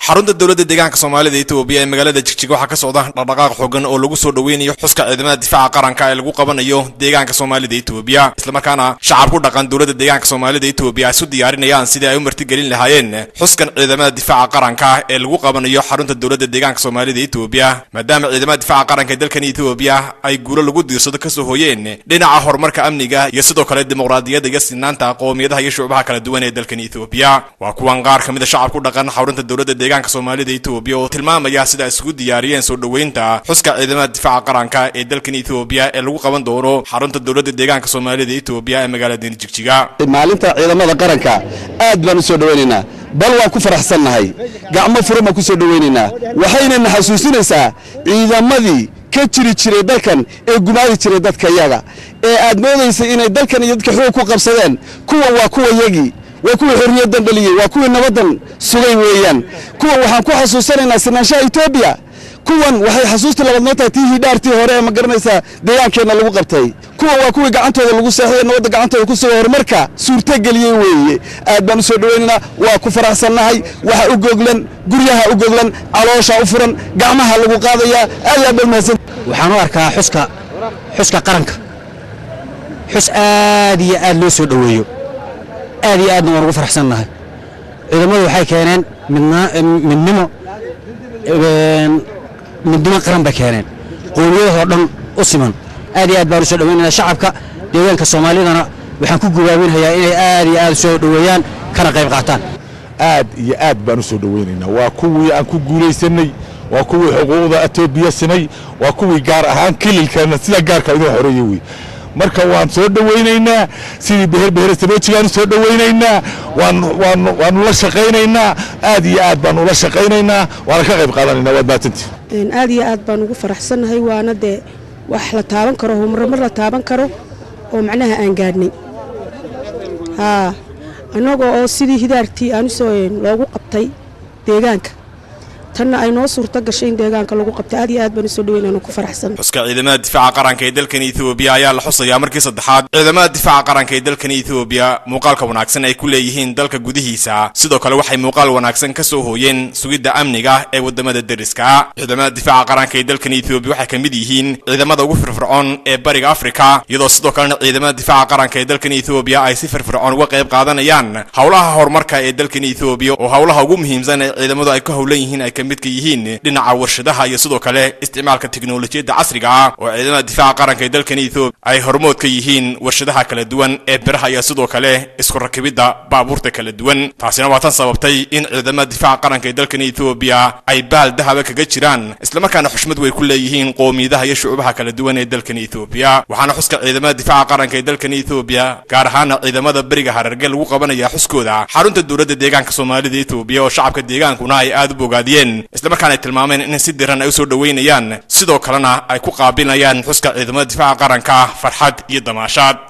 xarunta dowladda deegaanka soomaalida etoobiya ee magaalada jigjiga waxaa ka socda dhaqdhaqaaq xoogan oo lagu soo dhoweynayo xuska ciidamada difaaca qaranka ee lagu qabanayo deegaanka soomaalida etoobiya islamarkaana shacab ku dhaqan dowladda deegaanka soomaalida etoobiya ay isu diyaarinayaan sidii ay u martigelin lahaayeen xuskan ciidamada difaaca qaranka ee lagu qabanayo xarunta dowladda deegaanka soomaalida etoobiya maadaama ciidamada difaaca qaranka ee dalkan etoobiya ay guulo lagu diirsado kasoo hooyeen dhinaca horumarka amniga iyo sidoo kale dimuqraadiyadda iyo sinaanta qowmiyadaha iyo shucubaha kala duwan ee dalkan etoobiya waa kuwan qaar ka mid a shacab ku dhaqan xarunta dowladda deegaanka soomaalida etoobiya oo tilmaamaya sida ay isugu diyaariyeen soo dhoweynta xuska ciidamada difaaca qaranka ee dalkan etoobiya ee lagu qaban doono xarunta dowladda deegaanka soomaalida etoobiya ee magaalada jigjiga maalinta ciidamada qaranka aad baan u soo dhowaynaynaa bal waan ku faraxsannahay gacmo furan baan ku soo dhowaynaynaa waxaynana xasuusinaysaa ciidamadii ka jiri jiray dalkan ee gumaadi jiray dadka yaga ee aad moodaysay inay dalkan iyo dadka xoog ku qabsadeen kuwan waa kuwa yagii waa kuwii xorriyaddan dhaliyey waa kuwii nabaddan sugay weeyaan kuwan waxaan ku xasuusanaynaa sinaanshaha etoobiya kuwan waxay xasuusta labaad noo tahay tii hidhaartii hore ee ma garanaysaa deegaankeenna lagu qabtay kuwan waa kuwii gacantooda lagu seexday nabadda gacantooda ku suga horumarka suurtogeliyey weeye aad baan u soo dhowaynaynaa waa ku faraxsannahay waxa u goglan guryaha u goglan caloosha u furan gacmaha lagu qaadayaa aad aad baan mahadsan waxaan u arkaa xuska xuska qaranka xus aad iyo aad loo soo dhoweeyo aad iyo aadna waan ugu faraxsannahay ciidamadu waxay keeneen midnimo midnimo qaran bay keeneen qowmiyadahoo dhan u siman aad iyo aad baan u soo dhoweynayna shacabka deegaanka soomaalidana waxaan ku gubaabinhayaa inay aad iyo aad soo dhoweeyaan kana qayb qaataan aad iyo aad baan u soo dhoweynaynaa waa kuwii aan ku guulaysanay waa kuwii xuquuqda etoobiya simay waa kuwii gaar ahaan kililkana sida gaarka inoo xoreeye wey marka waan soo dhowaynaynaa sidii beherbehere saboojigaan u soo dhowaynaynaa waanu la shaqaynaynaa aad iyo aad baan ula shaqaynaynaa waana ka qayb qaadanaynaa waad mahadsantii aad iyo aad baan ugu faraxsannahay waana dee wax la taaban karo homarmar la taaban karo oo macnaha aan gaadhnay haa annagoo oo sidii hidaartii aan usoo loogu qabtay deegaanka tanna ay noo suurto gashay in deegaanka lagu qabtay aad iyo aad baan usoo dhaweynaan ku faraxsan xuska ciidamada difaaca qaranka ee dalkan etoobiya ayaa la xusayaa markii saddexaad ciidamada difaaca qaranka ee dalkan etoobiya muuqaalka wanaagsan ay ku leeyihiin dalka gudihiisa sidoo kale waxay muuqaal wanaagsan ka soo hooyeen sugidda amniga ee wadamada deriska ciidamada difaaca qaranka ee dalkan etoobiya waxay ka mid yihiin ciidamada ugu firfircoon ee bariga afrika iyadoo sidoo kalena ciidamada difaaca qaranka ee dalkan etoobiya ay si firfircoon uga qayb qaadanayaan howlaha horumarka ee dalkan etoobiya oo howlaha ugu muhiimsan ee ciidamadu ay ka howlan yihiin ay midka yihiin dhinaca warshadaha iyo sidoo kale isticmaalka teknolojiyadda casriga ah oo ciidamada difaaca qaranka ee dalkan etoobiya ay hormood ka yihiin warshadaha kala duwan ee biraha iyo sidoo kale isku rakibidda baabuurta kala duwan taasina waa tan sababtay in ciidamada difaaca qaranka ee dalkan etoobiya ay baal dahaba kaga jiraan islamarkaana xushmad way ku leeyihiin qowmiyadaha iyo shucubaha kala duwan ee dalkan etoobiya waxaana xuska ciidamada difaaca qaranka ee dalkan etoobiya gaar ahaana ciidamada beriga hararge lagu qabanaya xuskooda xarunta dowladda deegaanka soomaalida etoobiya oo shacabka deegaankuna ay aad u bogaadiyeen islamarkaana ay tilmaameen in si diran ay u soo dhoweynayaan sidoo kalena ay ku qaabilayaan xuska ciidamada difaaca qaranka farxad iyo damaashaad